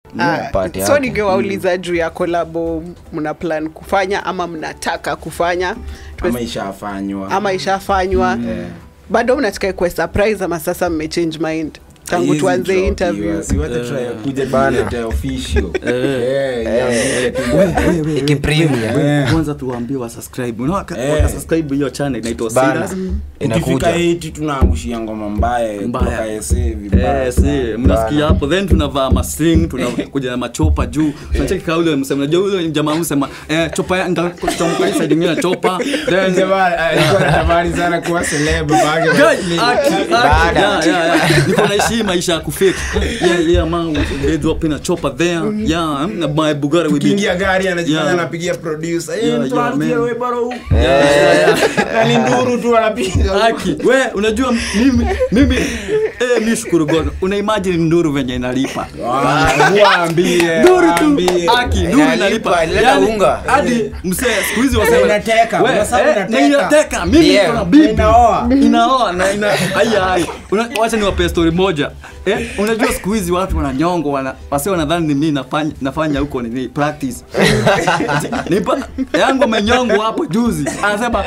Ah, Party so yako. ningewauliza juu ya kolabo mna plan kufanya ama mnataka kufanya Tuwe- ama ishafanywa ama ishafanywa bado mnataka ikuwe surprise ama sasa mmechange mind tangu Haiwezi tuanze dropiwa, interview si wacha try kuja Bana. tulete official. Eh, iambie tu. Ikipremia. Eh. kwanza tuwaambie wasubscribe unaona ka- Eh. wakasubscribe hiyo channel inaitwa Bana. Silas ukifika Inakuja. hiti tunaangushia ngoma mbaya Mbaya. kutoka ese vibaya Eh, si sana. mnasikia hapo then tunavaa masling tunakuja na machopa juu tunacheki kaule msema najua ule jamaa msema eh chopa ya nitachomoka hii side nyingine chopa then Jamaa, alikuwa anatamani sana kuwa celeb babake Guy, wa- aki, aki, Baada. yeah, yeah, yeah. niko naishi maisha ya kufake yeah yeah man they drop in a chopper there yeah na my bugara will be kiingia gari anajifanya Yeah. anapigia producer eh Yeah, mtu yeah, anapigia man. we baro na ni nduru tu anapiga Aki, we unajua mimi mimi eh mimi shukuru God una imagine nduru venye inalipa waambie nduru tu waambie. aki nduru Inalipa, inalipa inaleta unga. hadi msee siku hizi wasema Inateka, we, unasema eh, inateka. na inateka mimi Yeah. niko na bibi Inaoa. inaoa na ina aya ai Una- wacha niwape story moja eh unajua siku hizi watu wananyongo wana wase wanadhani ni mimi nafanya nafanya huko ni practice nipa yangu amenyongo hapo juzi anasema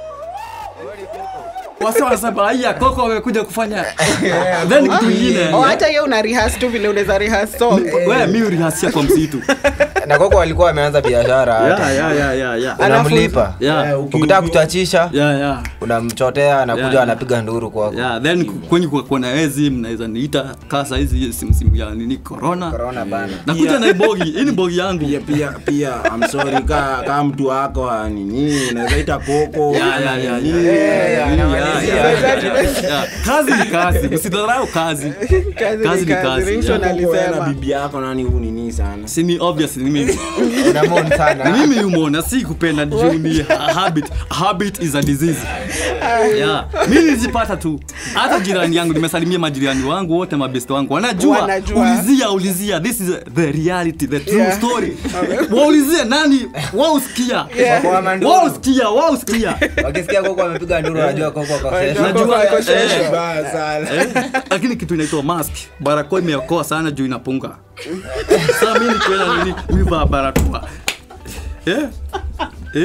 wase wanasema aya koko amekuja kufanya then kitu kingine oh, hata hiyo una rehearse tu vile unaweza rehearse song we mi urihasia kwa msitu na koko walikuwa wameanza biashara hata. yeah, yeah, yeah, yeah, yeah. unamlipa Yeah. Eh, uki- ukitaka uki- kuchachisha Yeah, yeah. unamchotea anakuja Yeah, yeah. anapiga nduru kwako Yeah, then ku- kwenye kwa kuna ezi mnaweza niita kasa hizi simsimu ya nini corona corona bana nakuja Yeah. na bogi hii ni bogi yangu pia pia pia I'm sorry ka ka mtu wako wa nini naweza ita koko Yeah, yeah, yeah, nini. yeah. yeah, Yeah, anamalizia. yeah, yeah, yeah. kazi ni kazi usidharau kazi Kazi Kazi ni ni kazi, kazi, Ringtone yeah. Koko wewe na alisema bibi yako nani huu nini sana si ni obvious ni mimi unamon ni sana mimi umona si kupenda juu ni ha- habit habit is a disease yeah mimi nilizipata tu hata jirani yangu nimesalimia majirani wangu wote mabesti wangu wanajua Wanajua. ulizia ulizia this is the reality the true Yeah. story waulizie nani wausikia Yeah. Kwa manduru. wausikia wausikia wakisikia koko amepiga nduru wanajua koko kwa Wanajua session. Najua, Koko ako eh, sheshe. Vibaya sana Eh, lakini kitu inaitwa mask barakoa imeokoa sana juu inapunga saa mi nikienda nini mivaa barakoa eh? Eh?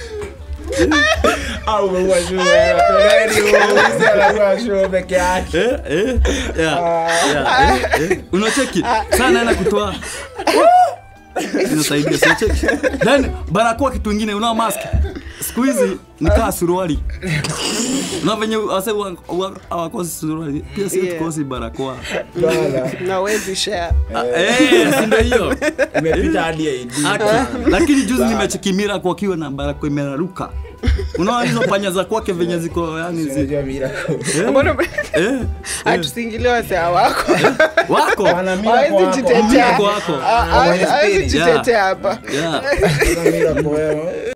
au umeua shule toleni uuze anaua shule peke yake Eh, eh, yeah, yeah, eh, eh. unacheki sana naenda kutoa inasaidia sinacheki then barakoa kitu ingine unao mask siku hizi nikaa suruali na venye wase wa- wa- hawakosi suruali pia sio Yeah. tukosi barakoa na wezi share Ah, eh, si ndio hiyo imepita hadi AD Aki. lakini juzi nimechekimira kwa kiwa na barakoa imeraruka unaona hizo panya za kwake venye ziko yani zi, Unajua miracle. eh, Mbona eh, eh, hatusingilie wasea wako wako Wana miracle hawezi wako. jitetea Miracle wako. Ah, hawezi- hawezi Spirit. jitetea hapa yeah. Wana miracle wewe.